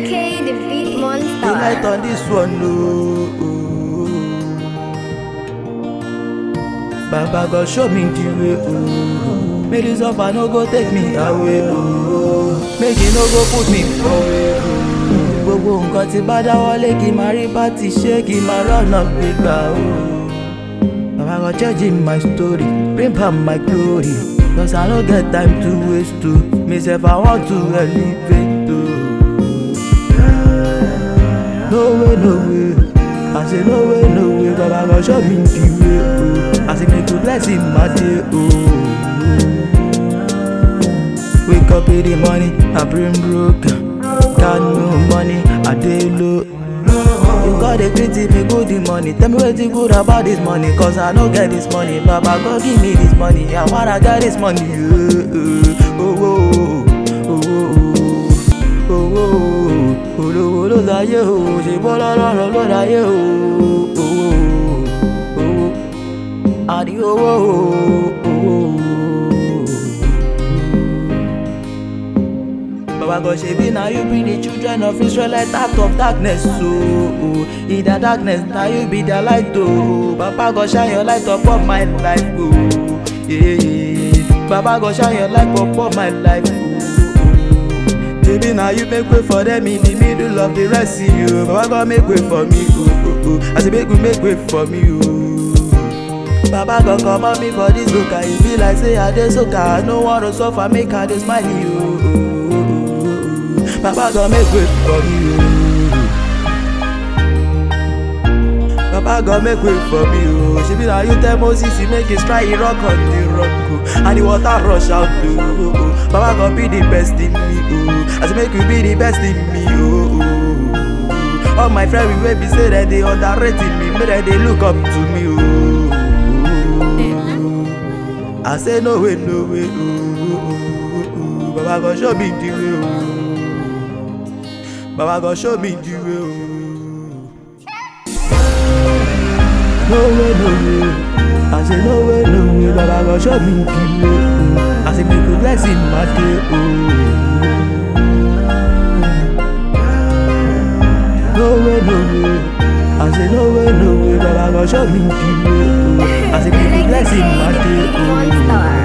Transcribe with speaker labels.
Speaker 1: K, the beat monster.
Speaker 2: The light on this one, no. Baba God show me the way, oh. Make this up, I no go take me away, oh. Make it no go put me away, oh. Gbogbo nǹkan tí bá dáwọ́lé kí n máa rí bá ti ṣe kí n máa rọ́nà gbégbá, oh. Baba God changing my story, bring back my glory. Cause I no get time to waste, to Me sef, I want to elevate, oh. No way, no way. I say no way, no way. Baba God show me the way. Oh. I say make you bless him my day. Oh. Wake up in the morning, I bring broke. Got no money, I dey low. You got a pity me good the money. Tell me wetin good about this money, cause I no get this money. Baba God give me this money, I wanna get this money. Oh, oh, oh, oh, oh, oh, oh, oh, olówó ló láyé o ṣe bọ́ lọ́rọ̀ ló láyé o owó owó àní owó owó. Baba God shebi na you bring the children of Israelite out of darkness so in the darkness na you be their light o Baba God shine your light upon my life o yeah, yeah. Baba God shine your light upon my life o. Baby, now you make way for them in the middle of the Red Sea. Oh. Baba God make way for me. Oh, oh, oh. I say make you make way for me. Oh. Baba God come on me for this soca. It be like say I dey soca. I no want to suffer, make I dey smile. Oh, oh, oh, oh, oh. Baba God make way for me. Oh. Baba God make way for me. Oh. She be like you tell Moses, he make it try rock on the rock. Oh. And the water rush out. Oh, oh, oh. Baba God be the best in me. Oh. I say make you be the best in me. Oh, oh, oh. All my friends we be say that they underrating me, make that they look up to me. Oh, oh, oh. I say no way, no way. Oh, oh, oh, oh. Baba God show me the way. Oh. Baba God show me the way. Oh. No way, no way. I say no way, no way. Baba God show me the way. Oh. I say make you bless in my day. Oh. No way, no way. I say no way, no way. Baba God show me the way. Oh. I say make you bless in my day.
Speaker 1: Monster.
Speaker 2: Oh.